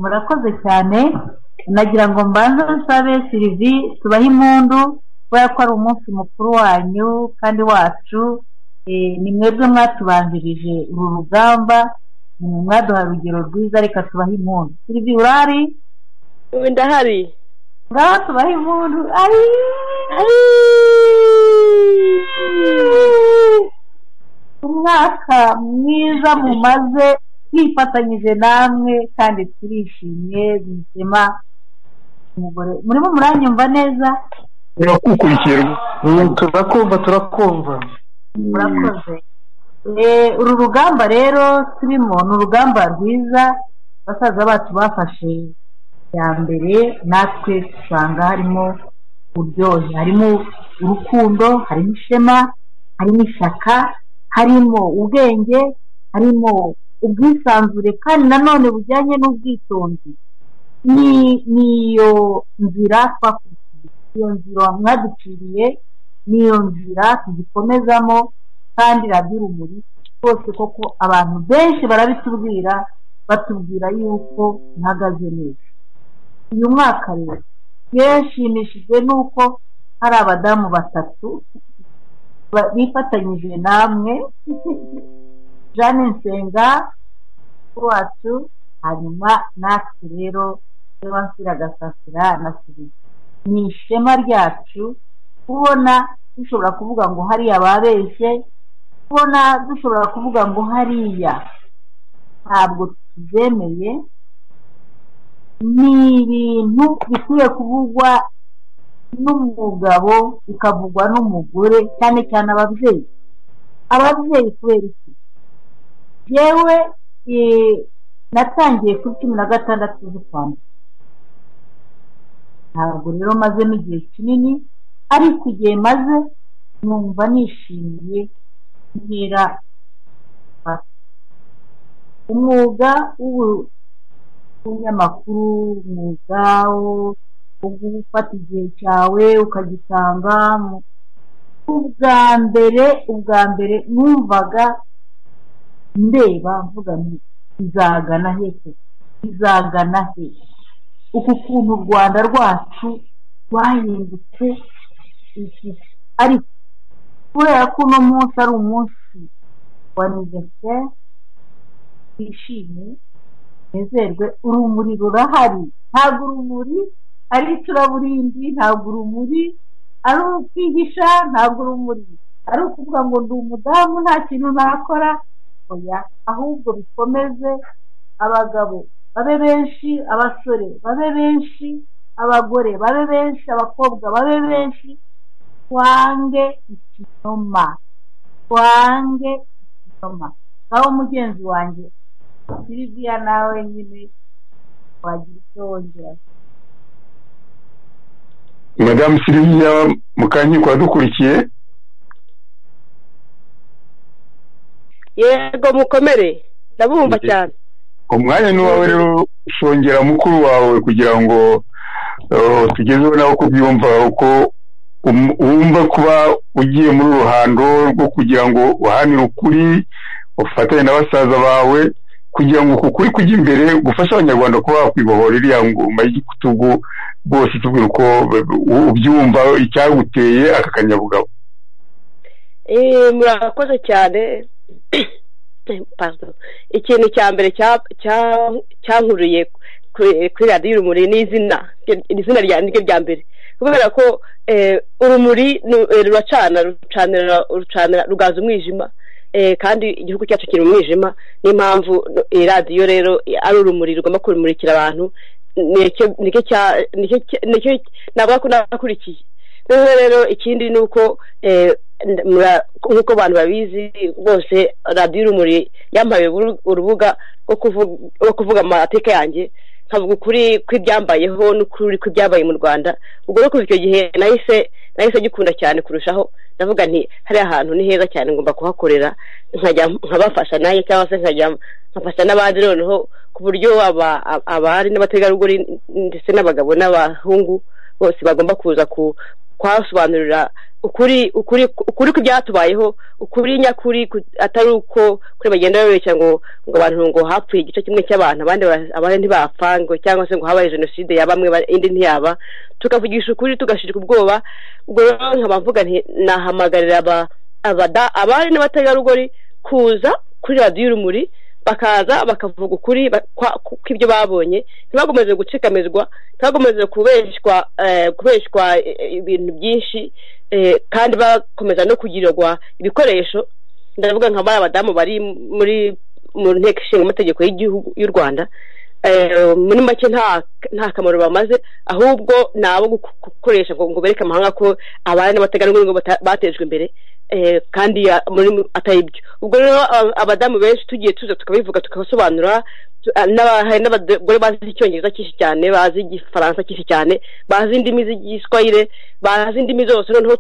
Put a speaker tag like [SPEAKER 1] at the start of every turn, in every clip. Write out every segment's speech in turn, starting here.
[SPEAKER 1] murakoze cyane nagira ngo mbanze nsabe sirivi tubahe impundu kubera ko ari umunsi mukuru wanyu kandi wacu ni mwebwe mwatubanjirije uru rugamba mwaduha urugero rwiza reka tubahe impundu sirivi urari
[SPEAKER 2] ubu ndahari
[SPEAKER 1] ngaho tubahe impundu ari umwaka mwiza mumaze twifatanyije namwe kandi turishimye bizima umugore murimo muranyumva neza
[SPEAKER 3] turakukurikira turakumva turakumva
[SPEAKER 1] murakoze uru rugamba rero turimo ni urugamba rwiza basaza bacu bafashe ya mbere natwe usanga harimo uryohe harimo urukundo harimo ishema harimo ishyaka harimo ubwenge harimo ubwisanzure kandi nanone bujyanye n'ubwitonzi niyo nzira twakurikiye iyo nzira mwaduciriye niyo nzira tugikomezamo kandi radiyo urumuri rwose koko abantu benshi barabitubwira batubwira yuko ntihagaze neza uyu mwaka rero yashimishijwe n'uko hari abadamu batatu bifatanyije namwe jane nsenga wacu hanyuma natwe rero niba nsira gasasira na siriva ni ishema ryacu kubona dushobora kuvuga ngo hariya babeshye kubona dushobora kuvuga ngo hariya ntabwo tubyemeye ni ibintu bikwiye kuvugwa n'umugabo bikavugwa n'umugore cyane cyane ababyeyi ababyeyi kubera iki yewe natangiye kuri cumi na gatandatu z'ukwambere ntabwo rero mazemo igihe kinini ariko igihe maze numva nishimiye ntera umwuga w'ubunyamakuru umwuga wo ufata igihe cyawe ukagitanga ubwa mbere ubwa mbere numvaga ndeba mvuga nti izagana he izagana he uku kuntu u rwanda rwacu rwahindutse ariko kubera ko uno munsi ari umunsi wa nivese wishimye nezerwe urumuri rurahari ntabwo urumuri ari icuraburindi ntabwo urumuri ari ukwihisha ntabwo urumuri ari ukuvuga ngo ndi umudamu nta kintu nakora ahubwo bikomeze abagabo babe benshi abasore babe benshi abagore babe benshi abakobwa babe benshi twange ikinyoma twange ikinyoma naho mugenzi wanjye siriviya nawe nyine wagira icyo wongera
[SPEAKER 3] madamu siriviya mukankiko wadukurikiye
[SPEAKER 2] yego mukomere ndabumva cyane
[SPEAKER 3] umwanya ni uwawe rero shongera mukuru wawe kugira ngo tugezeho nawe uko ubyumva uko wumva kuba ugiye muri ruhando rwo kugira ngo uhanire ukuri ufatanye na basaza bawe kugira ngo uku kuri kujya imbere gufasha abanyarwanda kuba bakwibohora iriya ngoma y'igitugu rwose tubwira uko ubyumva icyaguteye aka kanyabugabo
[SPEAKER 2] murakoze cyane ikintu cya mbere cyankuriye kuri radiyo urumuri ni izina ni izina ryanjye rya mbere kubera ko urumuri ruracana rucanira rugaza umwijima kandi igihugu cyacu kiri mu mwijima niyo mpamvu iyi radiyo rero ari urumuri rugomba kumurikira abantu ntabwo ko nakurikiye noneho rero ikindi ni uko nk'uko abantu babizi bose radiyo urumuri yambaye urubuga rwo kuvuga amateka yanjye nkavuga ukuri kw'ibyambayeho n'ukuri kw'ibyambaye mu rwanda ubwo rero kuva icyo gihe nahise nahise gikunda cyane kurushaho ndavuga nti hariya hantu ni heza cyane ngomba kuhakorera nkabafasha nanjye cyangwa se nkajya nkafasha n'abandi noneho ku buryo abari n'abategarugori ndetse n'abagabo n'abahungu bose bagomba kuza kwasobanurira ukuri ukuri ukuri ku byatubayeho ukuri nyakuri atari uko kuri bagenda babeshya ngo ngo abantu ngo hapfuye igice kimwe cy'abantu abandi abandi ntibapfa ngo cyangwa se ngo habaye jenoside ya bamwe indi ntiyaba tukavugisha ukuri tugashirika ubwoba ubwo rero nkaba mvuga nti nahamagarira abari n'abategarugori kuza kuri radiyo urumuri bakaza bakavuga ukuri kw'ibyo babonye ntibagomeze gucikamizwa ntibagomeze kubeshywa ibintu byinshi kandi bakomeza no kugirirwa ibikoresho ndavuga nka bariya badamu bari muri mu nteko ishinga amategeko y'igihugu y'u rwanda muri make nta kamaro bamaze ahubwo ni abo gukoresha ngo bereke amahanga ko abari n'abategarugori ngo batejwe imbere kandi atari ibyo ubwo rero abadamu benshi tugiye tuza tukabivuga tukabasobanura hari n'abagore bazi icyongereza cyinshi cyane bazi igifaransa cyinshi cyane bazi indimi z'igiswayire bazi indimi zose noneho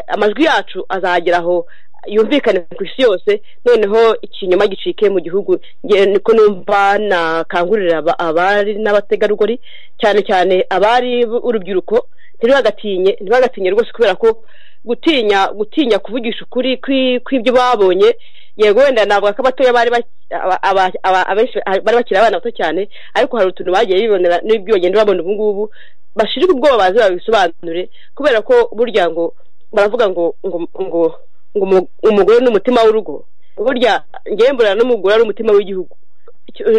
[SPEAKER 2] amajwi yacu azageraho yumvikane ku isi yose noneho ikinyoma gicike mu gihugu niko numva nakangurira abari n'abategarugori cyane cyane abari urubyiruko ntibagatinye ntibagatinye rwose kubera ko gutinya gutinya kuvugisha ukuri kw'ibyo babonye yego wenda navuga ko abatoya bari bakiri abana bato cyane ariko hari utuntu bagiye bibonera n'ibyo bagenda babona ubu ngubu bashirika ubwoba baze babisobanure kubera ko burya ngo baravuga ngo ngo ngo umugore ni umutima w'urugo burya ngemburana n'umugore ari umutima w'igihugu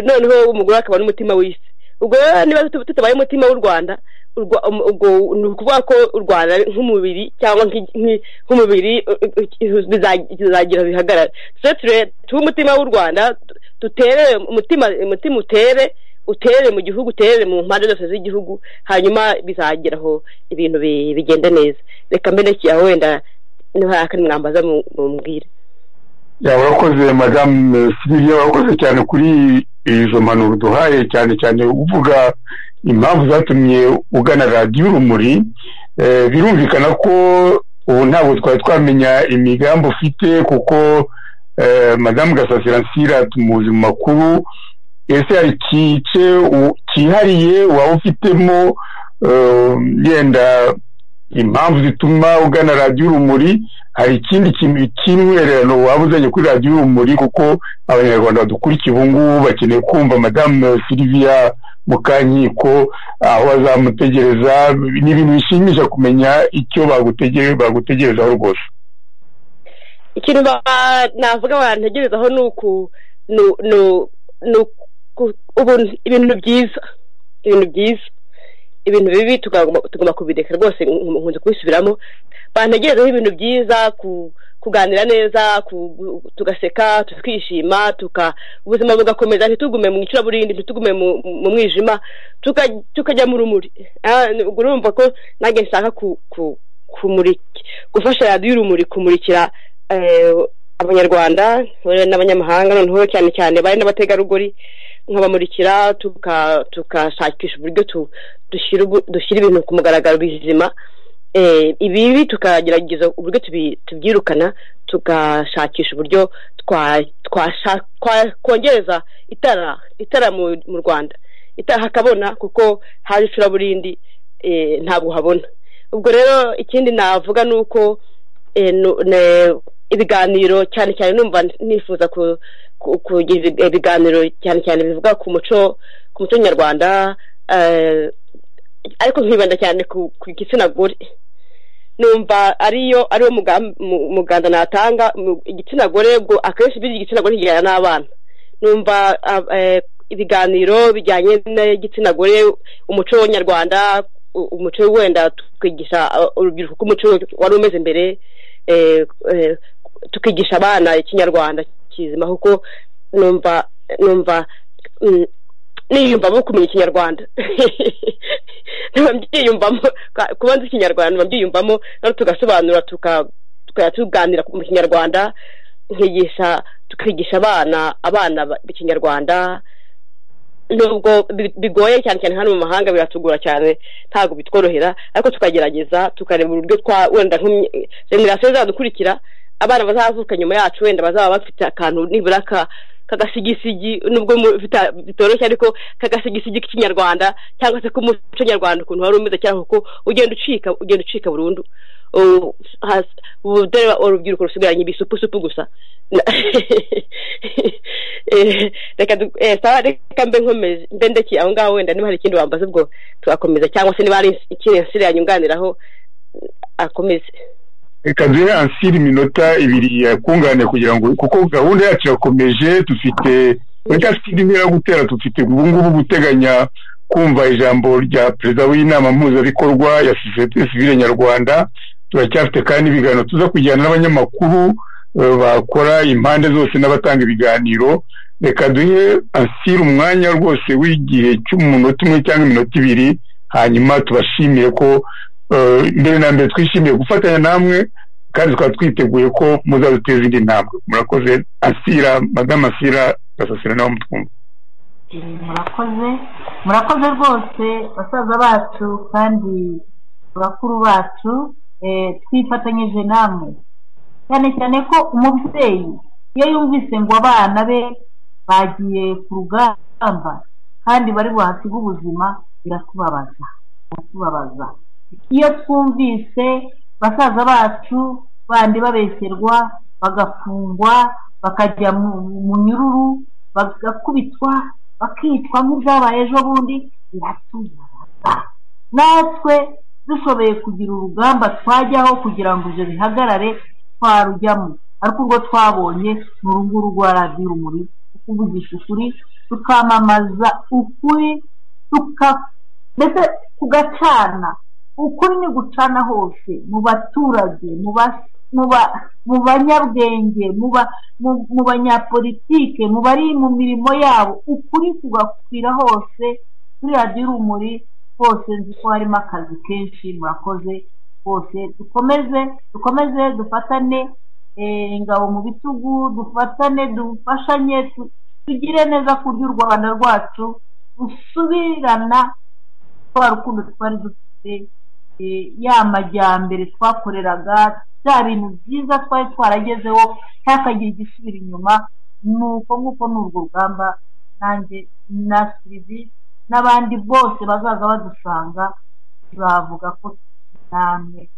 [SPEAKER 2] noneho umugore akaba n'umutima w'isi ubwo rero niba tutabaye umutima w'u rwanda ubwo ni ukuvuga ko u rwanda nk'umubiri cyangwa nk'umubiri bizagira bihagarara tube umutima w'u rwanda dutere umutima umutima utere utere mu gihugu utere mu mpande zose z'igihugu hanyuma bizageraho ibintu bigenda neza reka mberekeye aho wenda akandi mwambaza mumbwire
[SPEAKER 3] urakoze madamu sibiriya wakoze cyane kuri izo mpanuro duhaye cyane cyane uvuga impamvu zatumye ugana radiyo urumuri birumvikana ko ubu ntabwo twari twamenya imigambi ufite kuko madamu gasasiransira tumuzi mu makuru ese hari ikice cyihariye waba ufitemo yenda impamvu zituma ugana radiyo urumuri hari ikindi kintu cy'intwererano waba uzanye kuri radiyo urumuri kuko abanyarwanda badukurikiye ubu ngubu bakeneye kumva madamu siriviya mukankiko aho bazamutegereza ni ibintu bishimisha kumenya icyo bagutegerezaho rwose
[SPEAKER 2] ikintu navuga bantegerezaho ni uku ibintu byiza ibintu byiza ibintu bibi tugomba kubireka rwose nkunze kubisubiramo bantegerezaho ibintu byiza kuganira neza tugaseka twishima ubuzima bugakomeza ntitugume mu icuraburindi ntitugume mu mwijima tukajya mu rumuri urumva ko nanjye nshaka gufasha radiyo urumuri kumurikira abanyarwanda n'abanyamahanga noneho cyane cyane bari n'abategarugori nkabamurikira tukashakisha uburyo dushyira ibintu ku mugaragaro bizima ibibi tukagerageza uburyo tubyirukana tugashakisha uburyo twakongereza itara itara mu rwanda itara hakabona kuko hari icuraburindi ntabwo habona ubwo rero ikindi navuga ni uko ibiganiro cyane cyane numva nifuza kugira ibiganiro cyane cyane bivuga ku muco ku muco nyarwanda ariko nkibanda cyane ku gitsina gore numva ariyo ariwo muganda natanga igitsina gore akenshi biriya igitsina gore kijyana n'abana numva ibiganiro bijyanye n'igitsina gore umuco nyarwanda umuco wenda twigisha urubyiruko ko umuco wari umeze mbere tukigisha abana ikinyarwanda kizima kuko numva numva niyumvamo kumenya ikinyarwanda mbyiyumvamo kuba nzi ikinyarwanda mbyiyumvamo noneho tugasobanura tukajya tuganira mu kinyarwanda nkigisha tukigisha abana abana b'ikinyarwanda nubwo bigoye cyane cyane hano mu mahanga biratugura cyane ntabwo bitworohera ariko tukagerageza tukareba uburyo twa wenda generasiyo zadukurikira abana bazavuka nyuma yacu wenda bazaba bafite akantu nibura kagasigisigi nubwo mu- bita- bitoroshye ariko kagasigisigi k'ikinyarwanda cyangwa se k'umuco nyarwanda ukuntu wari umeze cyangwa kuko ugenda ucika ugenda ucika burundu ubu hasi- ubu dore urubyiruko rusigaranye ibisupusupu gusa Na- Eh, reka du- eh, sawa reka mbe nkomeze mbe ndekeye aho ngaho wenda niba hari ikindi wambaza ubwo tugakomeza cyangwa se niba hari ikindi nsire yanyunganiraho akomeze
[SPEAKER 3] reka duhe ansiri iminota ibiri yakungane kugira ngo kuko gahunda yacu irakomeje dufite muri cya sipidi ntera gutera dufite ubu ngubu guteganya kumva ijambo rya perezida w'inama mpuzabikorwa ya sosiyete sivile nyarwanda turacyafite kandi ibiganiro tuza kujyana n'abanyamakuru eh, bakora impande zose n'abatanga ibiganiro reka duhe ansiri umwanya rwose w'igihe cy'umunota umwe cyangwa iminota ibiri hanyuma tubashimire ko eh, mbere na mbere twishimiye gufatanya namwe kandi twaba twiteguye ko muzaduteza indi ntambwe murakoze asira madamu asira gasasira nawe mutwumva
[SPEAKER 1] murakoze murakoze rwose basaza bacu kandi bakuru bacu eh, twifatanyije namwe cyane cyane ko umubyeyi iyo yumvise ngo abana be bagiye ku rugamba kandi bari buhasige ubuzima biratubabaza biratubabaza iyo twumvise basaza bacu bandi babeserwa bagafungwa bakajya mu mu nyururu bagakubitwa bakicwa nk'ibyabaye ejo bundi biratubabaza natwe dushoboye kugira urugamba twajyaho kugira ngo ibyo bihagarare twarujyamo ariko urwo twabonye ni urunguru rwa radiyo urumuri kuvugisha ukuri tukamamaza ukuri tuka ndetse tugacana ukuri ni gucana hose mu baturage mu ba- mu ba- mu banyabwenge mu ba- mu- mu banyapolitike mu bari mu mirimo yabo ukuri kugakwira hose kuri radiyo urumuri hose nzi ko harimo akazi kenshi murakoze hose dukomeze dukomeze dufatane eh, ingabo mu bitugu dufatane dufashanye tu- tugire neza ku buryo u rwanda rwacu rusubirana twa rukundo twari dufite eh, ya majyambere twakoreraga bya bintu byiza twari twaragezeho ntihakagire igisubira inyuma ni uko nguko ni urwo rugamba nanjye na serivisi n'abandi bose bazaza badusanga turavuga ko namwe